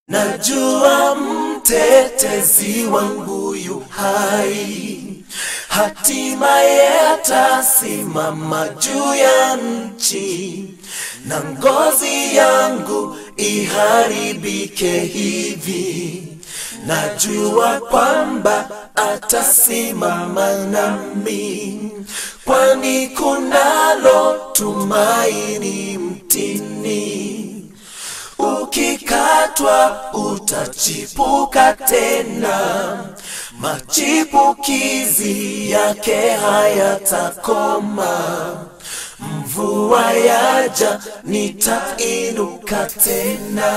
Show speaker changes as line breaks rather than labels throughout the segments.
Najua mtetezi wangu yu hai, hatimaye atasimama juu ya nchi, na ngozi yangu iharibike hivi. Najua kwamba atasimama nami, kwani kunalo tumaini mtini. Ukikatwa utachipuka tena, machipukizi yake hayatakoma. Mvua yaja, nitainuka tena.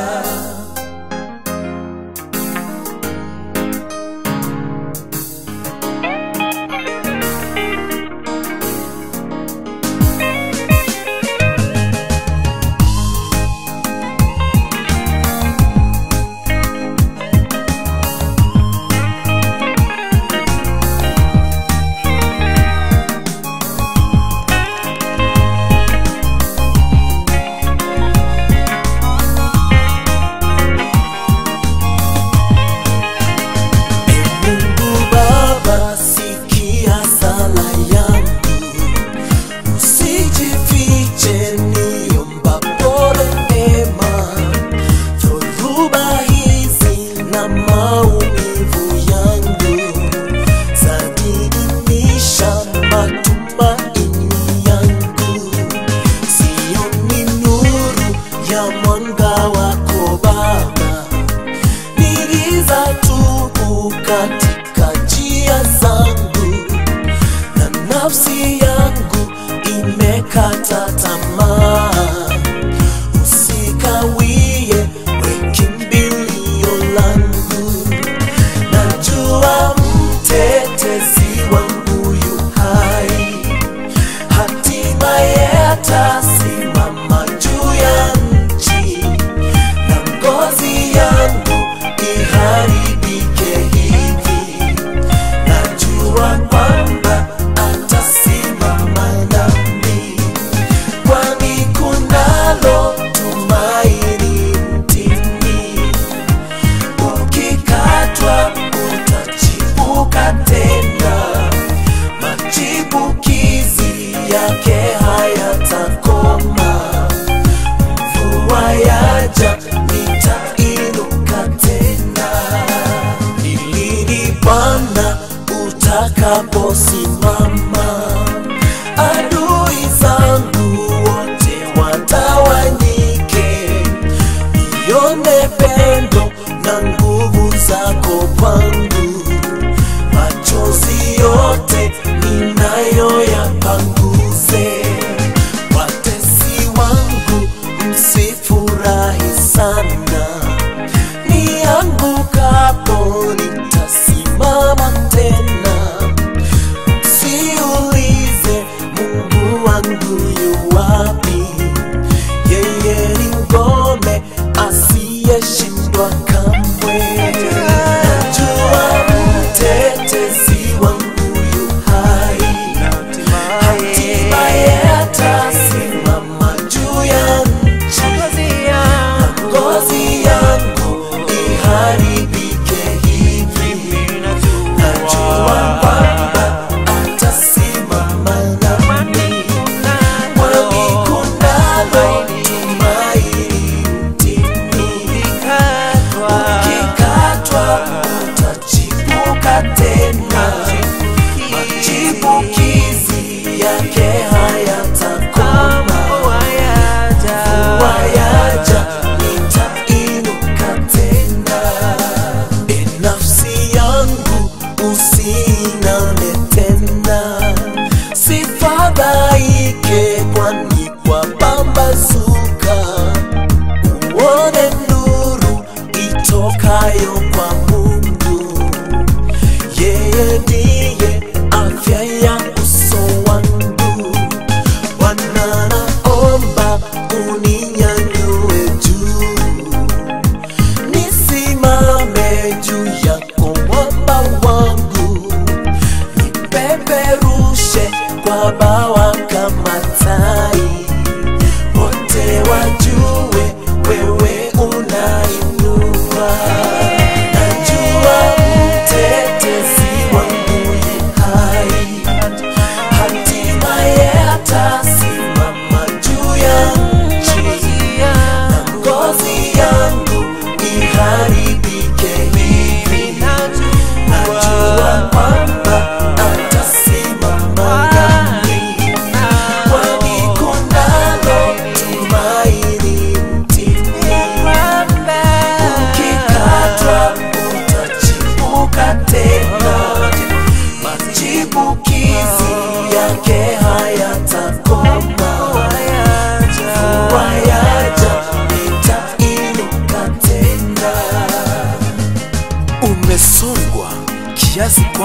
Mungu Baba, sikia sala yangu, usijifiche niombapo rehema. Dhoruba hizi na maumivu yangu zaniimisha matumaini yangu, sioni nuru ya mwanga wako Baba ni giza tupu katika njia zangu, na nafsi yangu imekata tamaa. Usikawie, we kimbilio langu, najua mtetezi wangu yu hai, hatimaye atasimama juu ya nchi na ngozi yangu iharibike hivi. Najua kwamba atasimama nami, kwani kunalo tumaini mtini. Ukikatwa utachipuka tena, machipukizi yake hayatakoma mvua yaja, nitainuka tena. Ni lini Bwana utakaposimama? Adui zangu wote watawanyike, nione pendo na nguvu zako kwangu, machozi yote ninayo yapanguze. Watesi wangu msifurahi sana, niangukapo nitasimama tena. Siulize Mungu wangu yu wapi, yeye ni ngome asiyeshindwa kamwe. Najua mtetezi wangu yu hai, hatimaye atasimama juu ya nchi, na ngozi yangu iharibike hivi. Najua kwamba atasimama nami, kwani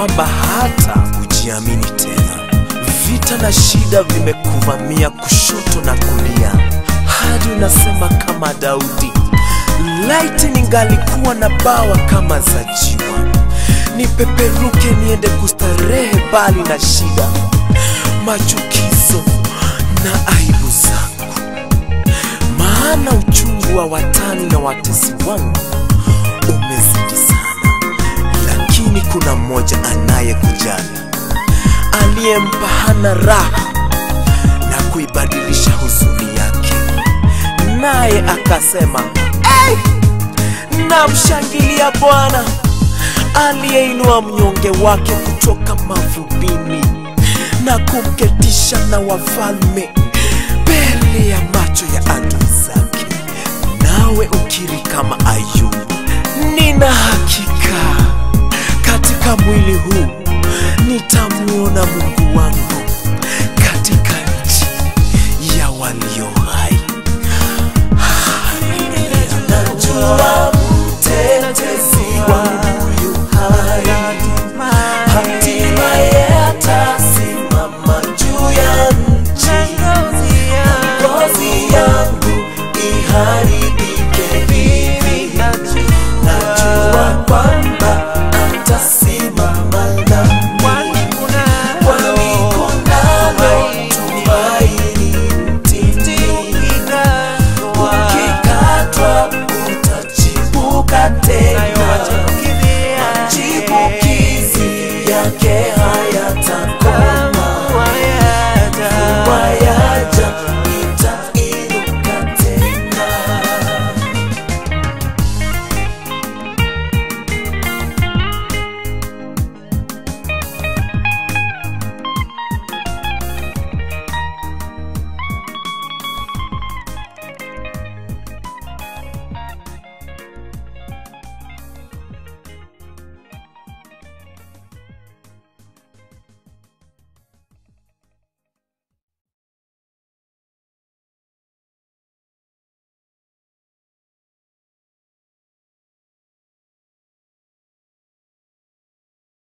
kwamba hata hujiamini tena. Vita na shida vimekuvamia kushoto na kulia, hadi unasema kama Daudi, laiti ningalikuwa na bawa kama za jiwa, nipeperuke niende kustarehe mbali na shida, machukizo na aibu zangu, maana uchungu wa watani na watesi wangu umezidi sana, lakini kuna mmoja anayekujali aliyempa Hana raha na kuibadilisha huzuni yake, naye akasema hey! Namshangilia Bwana aliyeinua mnyonge wake kutoka mavumbini na kumketisha na wafalme mbele ya macho ya adui zake. Nawe ukiri kama Ayubu, nina hakika katika mwili huu nitamuona Mungu wangu katika nchi ya walio hai. Haleluya. Najua